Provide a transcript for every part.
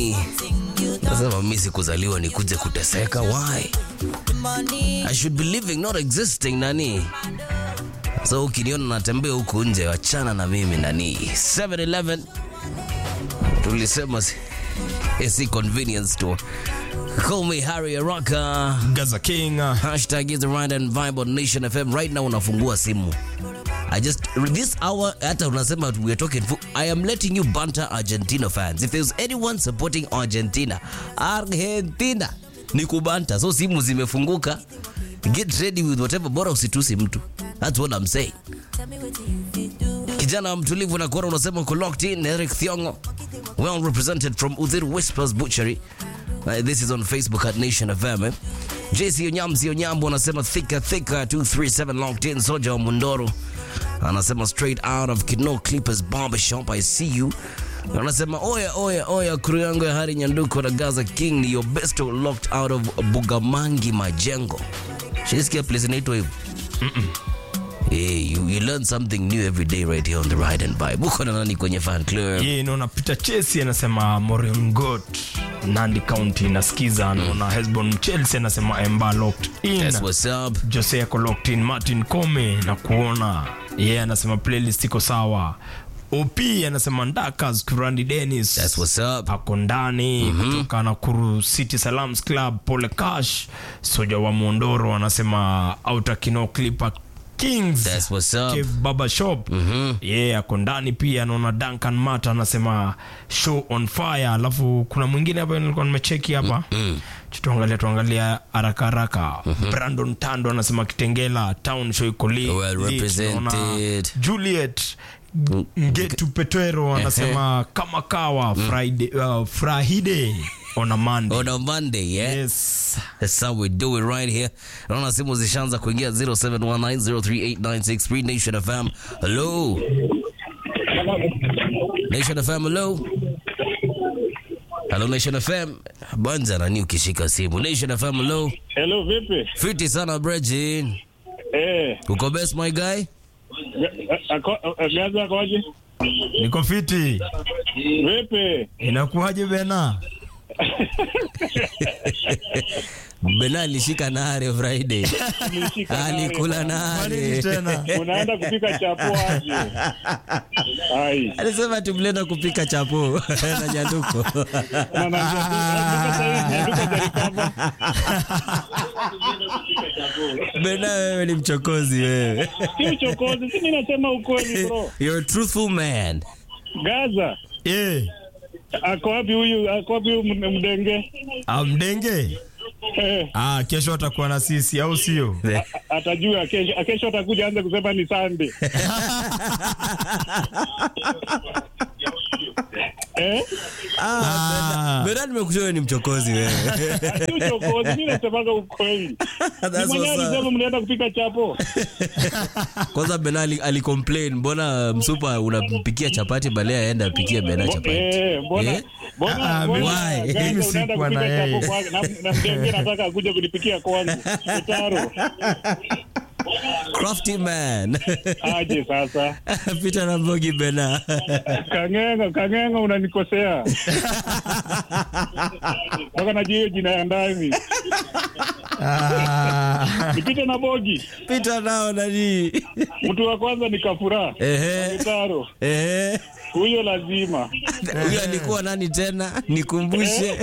Nasema mimi sikuzaliwa nikuje kuteseka. Why? I should be living not existing nani. So ukiniona natembea huku nje wachana na mimi nani. 7-Eleven tulisema si, si convenience store. Call me Harry Araka. Gaza King. uh, Hashtag is the right and vibe on Nation FM. Right now unafungua simu. I just this hour hata unasema we are talking fo- I am letting you banter Argentina fans. If there's anyone supporting Argentina, Argentina ni kubanta. So simu zimefunguka. Get ready with whatever, bora usitusi mtu. That's what I'm saying. Kijana mtulivu na kuona unasema uko locked in. Eric Thiongo, well represented from Udhiru Whispers Butchery. Uh, this is on Facebook at Nation FM. Eh? JC Onyamzi Onyambo anasema thicker thicker 237 locked in. Soja wa Mundoro anasema straight out of Kino Clippers Barbershop. I see you. Anasema oya oya oya, crew yangu ya Hari Nyanduko na Gaza King ni your best locked out of Bugamangi Majengo. Shisikia place inaitwa hivyo? Hey, you, you learn something new every day right here on the Ride and Vibe. Uko na nani kwenye fan club? Ye naona Peter Chelsea anasema Moringot Nandi County nasikiza anaona Hesbon Chelsea anasema Emba locked in. That's what's up. Jose ako locked in. Martin Kome na kuona yeye yeah, anasema playlist iko sawa. OP anasema Ndakas Kurandi Dennis That's what's up. ako ndani kutoka Nakuru City Salams Club. Pole Cash soja wa Mondoro anasema Outer Kino Clipper Kings That's what's up. Cave Baba Shop mm yeah, ako ndani pia. Naona Duncan Mata anasema show on fire, alafu kuna mwingine hapa nilikuwa nimecheki hapa mm tuangalia tuangalia haraka haraka. Brandon Tando anasema Kitengela town show iko li- Well lit. represented. Naona Juliet Ngetu Petwero anasema kama kawa Friday, uh, Friday on a Monday. On a Monday, yeah? Yes. That's how we do it right here. Naona simu zishaanza kuingia 0719038963 Nation FM. Hello. Nation FM, hello. Hello Nation FM. Banza nani ukishika simu. Nation FM, hello. Hello, vipi? Fiti sana Bregin. Eh, Uko best my guy? ga- ako- eh, Gaza akoje? Niko fiti. Vipi? Inakuwaje bena? Bena alishika nare Friday. Nilishika nare. Alikula Kwa nini nare. tena? Unaenda kupika chapo aje? Ai. Alisema tumlenda kupika chapo na nyanduko. Na na ndio sasa hivi ndio jarikaba. Bena wewe ni mchokozi wewe. Si uchokozi, si mimi nasema ukweli bro. You're a truthful man. Gaza, Eh, ako wapi huyu? Ako wapi huyu md- mdenge? amdenge. Eh, Ah, kesho atakuwa na sisi au sio? atajua kesho, kesho atakuja anze kusema ni Sunday. Eh? Ah, Bena nimekushua wewe ni mchokozi wewe. Si uchokozi, mimi nasemaga ukweli. Ni That's mwenyewe what's up. alisema mnaenda kupika chapo. Kwanza Bena ali, ali complain mbona msupa unampikia chapati bale aenda apikie Bena chapati. Eh, mbona Eh? mbona Ah, mbona why? Gaza Mimi unaenda sikuwa na kupika yeye. chapo kwa na na mdenge nataka akuje kunipikia kwangu. Utaro. Crafty man. Aje sasa. Peter na Mbogi Bena. Kangenga, kangenga unanikosea. Mpaka najua hiyo jina ya ndani. ah, Nipite na bogi. Peter nao nani? Mtu wa kwanza ni Kafura. Ehe. Utaro. Ehe. Huyo lazima. Huyo alikuwa nani tena? Nikumbushe.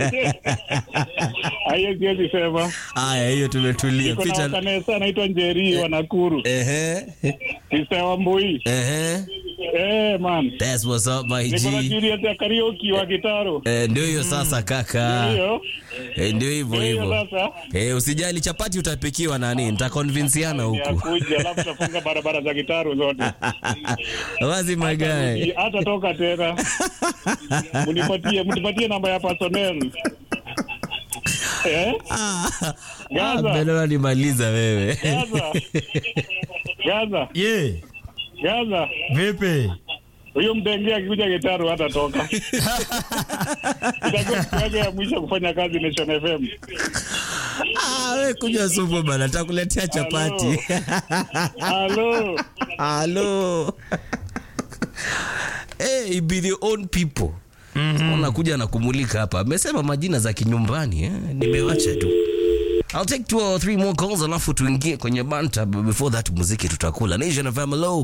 Hayo siwezi sema. Aya, hiyo tumetulia. Niko na Peter. wakanesa anaitwa Njeri wa Nakuru. Ehe. Sister wa Mbui. Ehe. Eh, man. That's what's up my Niko na G. Juliet ya karaoke wa Gitaro. Eh, ndio hiyo sasa kaka. Hiyo. Eh, ndio hivyo Hiyo hivyo. sasa. Eh, usijali chapati utapikiwa nani? Nitakonvinsiana Ya huku. kuja alafu tafunga barabara za Gitaro zote. Wazi my guy. Hata toka tena. Mnipatie, mnipatie namba ya personnel. Eh? Ah, Gaza. Beno nimaliza wewe. Gaza. Gaza. ye, Gaza. vipi? Huyo mdenge akikuja Gitaro hata toka. Itakuwa siku yake ya mwisho kufanya kazi Nation FM. Ah, we kunywa supu bana, takuletea chapati. Halo. Hello. hey, it be the own people. mm-hmm. nakuja na kumulika hapa amesema majina za kinyumbani eh? nimewacha tu I'll take two or three more calls alafu tuingie kwenye banta but before that muziki tutakula Nation FM hello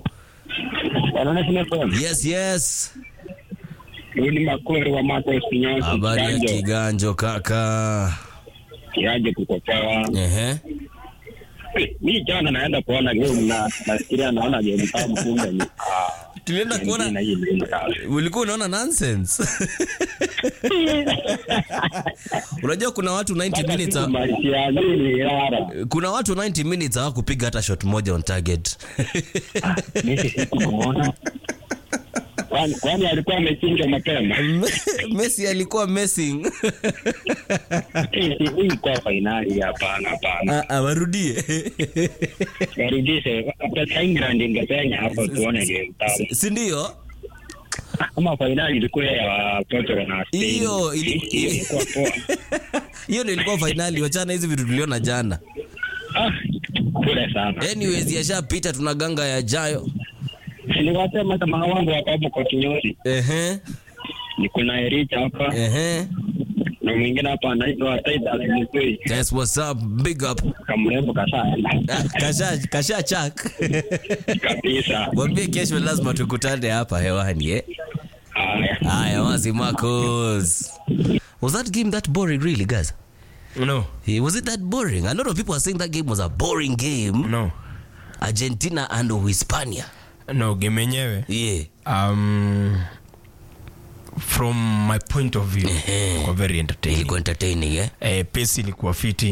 yes yes ni makori wa mako sinyosi habari ya kiganjo kiganjo kaka kiaje kukopewa ehe mi jana naenda kuona game na nafikiria naona game kama kumbe ni tulienda kuona na hii ni kama ulikuwa unaona nonsense unajua kuna watu 90 minutes ha- maisha nini rara kuna watu 90 minutes hawakupiga hata shot moja on target mimi sikuona kwani kwani alikuwa amechinja mapema Messi alikuwa messing hii hii kwa finali hapana hapana Ah, ah, warudie warudishe hata England ingepenya hapo tuone game tamu si ndio kama finali ilikuwa ya Portugal na Spain Hiyo ili- Hii ilikuwa poa hiyo ndio ilikuwa fainali wachana hizi vitu tuliona jana ah kule sana anyways yashapita tuna ganga yajayo niliwasema kama wangu wako hapo kwa kinyozi ehe ni kuna Ericha hapa ehe na mwingine hapa anaitwa Titus Mutui that's what's up big up kamrembo kashaenda Ah, kasha kasha chak kabisa mwambie kesho lazima tukutane hapa hewani eh haya haya wasi Marcos was that game that boring really guys no Eh, was it that boring a lot of people are saying that game was a boring game no Argentina and Hispania no game yenyewe yeah um, from my point of view kwa very entertaining ilikuwa entertaining eh eh, pesi ilikuwa fiti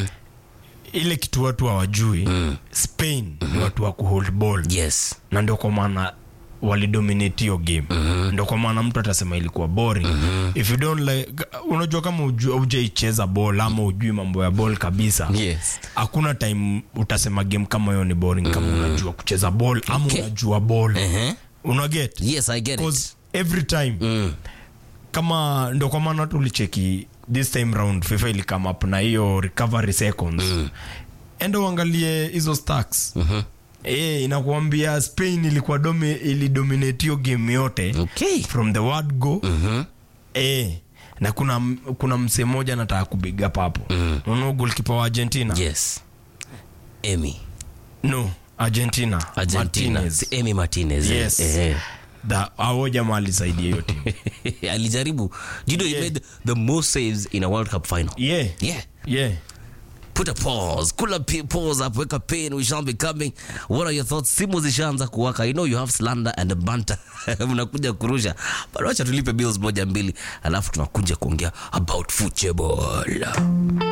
ile kitu watu hawajui spain ni watu wa kuhold ball yes na ndio kwa maana walidominate hiyo game ndio kwa maana mtu atasema ilikuwa boring if you don't like unajua kama uju- hujaicheza ball ama ujui mambo ya ball kabisa yes hakuna time utasema game kama hiyo ni boring kama unajua kucheza ball ama Okay. unajua ball uh-huh. unaget yes i get it because every time mm. kama ndo kwa maana tulicheki this time round fifa ilikam up na hiyo recovery seconds mm. enda uangalie hizo stacks Mhm. Eh, inakuambia spain ilikuwa domi, ilidominate hiyo game yote okay from the word go Mhm. eh, na kuna kuna msee mmoja anataka kubiga papo mm. unaona golkipa wa argentina yes Emi no argentina Argentina Martinez. Si Emi Martinez eh, yes eh. Da- hao jamaa alisaidia hiyo timu alijaribu you know he Yeah. made the most saves in a world cup final yeah yeah yeah put a pause cool a p- pause up weka pain we shall be coming what are your thoughts simu zishaanza kuwaka i know you have slander and banter mnakuja kurusha but wacha tulipe bills moja mbili alafu tunakuja kuongea about football